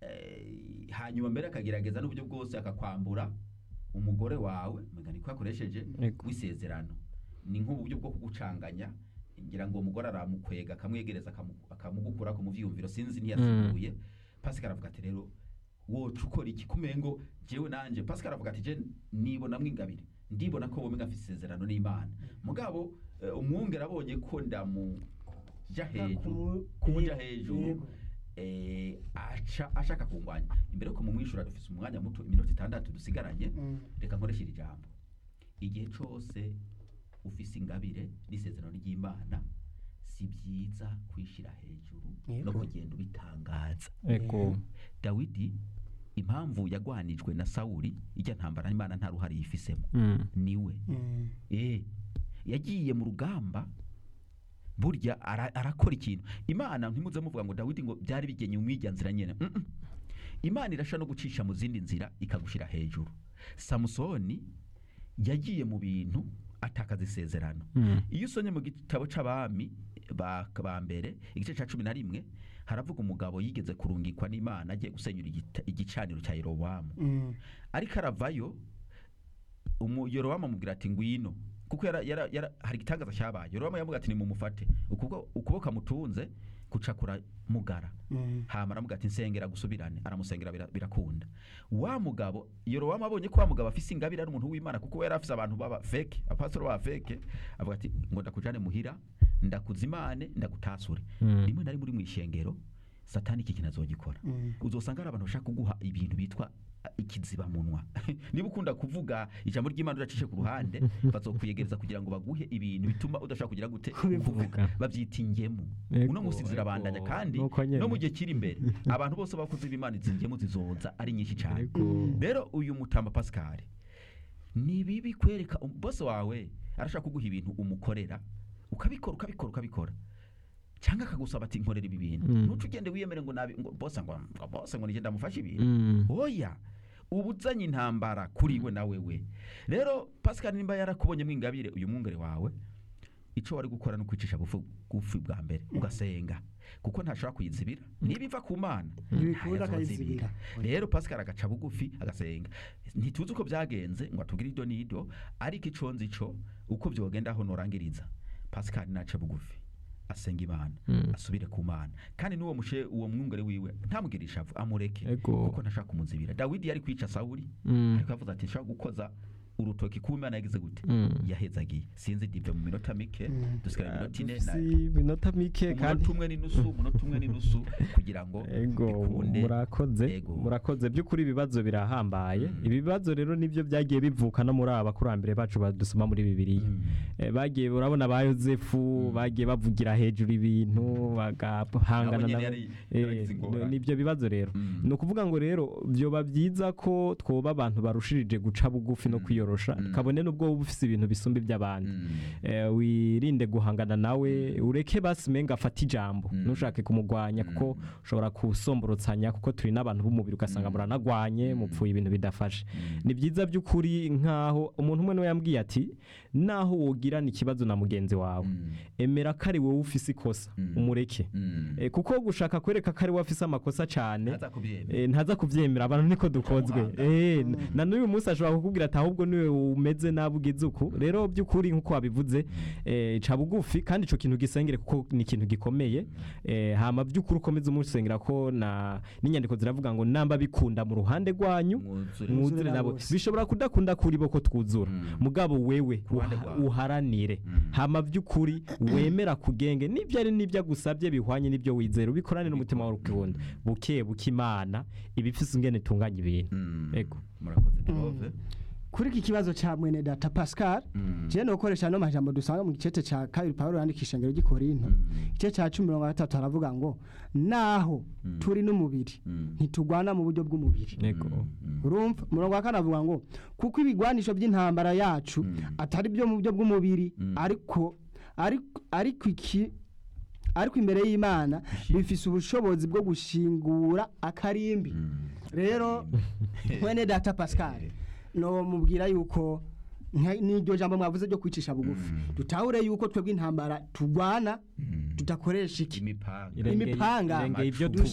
eh, hanyuma mbere akagerageza n'uburyo bwose akakwambura umugore wawe mega niko yakoresheje Yego. w'isezerano ni nk'uburyo bwo kugucanganya ngira ngo uwo mugore aramukwega akamwegereza akamu- akamugukura ku muvyumviro sinzi ntiyasiguye pascal aravuga ati rero woca ukora iki kumengo jewe nanje pascal aravuga ati je nibonamwo ingabire ndibona ko womenga afise isezerano n'imana mugabo eh, umwungere abonye ko ndamuja hejuru kumuja hejuru eh, aca ashaka kungwanya imbere yuko mumwishura dufise umwanya muto iminota itandatu dusigaranye reka nkoreshe iri jambo igihe cose ufise ingabire n'isezerano ry'imana si byiza kwishira hejuru no Yego. kugenda ubitangaza ego dawidi impamvu yagwanijwe na sawuli ijya ntambara n'imana nta ruhare yifisemo Mm. niwe eh yagiye mu rugamba burya ara- arakora ikintu imana ntimuze muvuga ngo dawidi ngo byari bigenye mu ijya nzira nyene Mm, mm. imana irasha no gucisha mu zindi nzira ikagushira hejuru samusoni yagiye mu bintu atakaza isezerano Mm. iyo usomye mu gitabo c'abami ba ba mbere igice ca cumi na rimwe haravuga umugabo yigeze kurungikwa n'imana agiye gusenyura igita- igicaniro cya yerobowamu ariko aravayo umu- yorobamu amubwira ati ngwino kuko yara, yara, yara, hari igitangaza cyabaye yorobamu yamubwira ati nimumufate ukuboko ukuboko amutunze kucakura mugara hama aramubwira ati nsengera gusubirane aramusengera bira- birakunda wa mugabo yorobamu abonye ko wa mugabo afise ingabire ari umuntu w'imana kuko we yari afise abantu baba feke apasitoro baba feke avuga ati ngo ndakujane muhira ndakuzimane ndagutasure Mm. rimwe na rimwe uri mu ishengero satani iki kintu azogikora uzosanga hari abantu bashaka kuguha ibintu bitwa uh, ikiziba munwa niba ukunda kuvuga ijambo ry'imana udacishe ku ruhande bazokwiyegereza kugira ngo baguhe ibintu bituma udashaka kugira gute kuvuga babyita ingemu Ego, uno munsi zirabandanya ego, kandi nuko nyene. no mu gihe kiri imbere abantu bose bakuze b'imana izi ngemu zizoza ari nyinshi cyane Ego. rero uyu mutamba pascal ni bibi kwereka um- bose wawe arashaka kuguha ibintu umukorera ukabikora ukabikora ukabikora cyangwa akagusaba ati nkorera ibi bintu Mm. ntuce ugende wiyemere ngo nabi ngo bose ngo ngo bose ngo nigenda mufashe ibintu Mm. oya uba uzanye intambara kuri we na wewe rero pascal nimba yarakubonyemo ingabire uyu mwungere wawe icyo wari gukora no kwicisha bufu bufi bwa mbere ugasenga kuko ntashobora kuyizibira niba iva ku mana Ntibikunda ntayazozibira. akayizibira. rero pascal agaca bugufi agasenga ntituzi uko byagenze ngo atubwire ido n'ido ariko ico nzi co uko byogenda aho norangiriza pascal naca bugufi asenga imana Mm. asubire ku mana kandi n'uwo mushe uwo mwungere wiwe ntamugire ishavu amureke Ego. kuko ntashaka kumuzibira dawidi yari kwica sawuli Mm. ariko yavuze ati nshobora gukoza urutoki ku mana yagize gute Mm. yahezagiye sinzi dive mu minota mike dusigara iminota ine na- Dufise iminota mike kandi umunota umwe n'inusu umunota umwe n'inusu kugira ngo ego bikunde murakoze Ego. murakoze by'ukuri ibibazo birahambaye Mm. ibi bibazo rero nibyo byagiye bivuka no muri aba bakurambere bacu badusoma muri bibiliya Mm. Eh, bagiye urabona ba yosefu bagiye bavugira hejuru ibintu bagahangana Nabo nyene nabo yari- Eh, yaragize ingorane. nibyo bibazo rero Mm. ni ukuvuga ngo rero byoba byiza ko twoba abantu barushirije guca bugufi no Mm. kwiyorosha Mm. kabone n'ubwo wowe ufise ibintu bisumba iby'abandi Mm. Eh, wirinde guhangana nawe ureke basi menga afate ijambo Mm. ntushake kumugwanya kuko ushobora kusomborotsanya kuko turi n'abantu b'umubiri ugasanga Mm. muranagwanye Mm. mupfuye ibintu bidafashe Mm. ni byiza by'ukuri nk'aho umuntu umwe niwe yambwiye ati naho wogirana ikibazo na mugenzi wawe Mm. emera ko ari wowe ufise ikosa Mm. umureke Mm. Eh, kuko gushaka kwereka ko ari wowe afise amakosa cyane ntaza kubyemera Eh, ntaza kubyemera abantu niko dukozwe Kamuhanga. Eh, na n'uyu munsi ashobora kukubwira ati ahubwo niwe umeze nabi ugize uku rero by'ukuri nk'uko wabivuze eh, ca bugufi kandi ico kintu gisengere kuko ni ikintu gikomeye eh, hama by'ukuri ukomeze umusengera ko na n'inyandiko ziravuga ngo namba bikunda mu ruhande rwanyu Mwuzure. mwuzure na nabo bose. bishobora kudakunda kuri bo ko twuzura Mm. mugabo wewe Ku ruhande uha- rwawe. uharanire Mm. hama by'ukuri wemera kugenge n'ibyo ari n'ibyo agusabye bihwanye n'ibyo wizera ubikorane n'umutima wawe ukunda buke buke imana ibifise ingene itunganya ibintu Mm. Ego. murakoze turove kuri iki kibazo cya mwene data pascal Mm. je nokoresha no majambo dusanga mu gice cya kabiri pawulo yandikisha ngero ry'ikorinto Mm. igice cya cumi mirongo gatatu haravuga ngo naho Mm. turi n'umubiri Mm. ntitugwana mu buryo bw'umubiri Ego. Mm. urumva umurongo wa kane avuga ngo kuko ibigwanisho by'intambara yacu Mm. atari byo mu buryo bw'umubiri Mm. ariko ariko ariko iki ariko imbere y'imana bifise ubushobozi bwo gushingura akarimbi Mm. rero mwene data pascal no mubwira yuko nka- n'iryo jambo mwavuze ryo kwicisha bugufi Mm. dutahure yuko twebwe intambara tugwana Mm. tudakoresha iki imipanga Irengeye- imipanga irengeye ibyo Amacumu.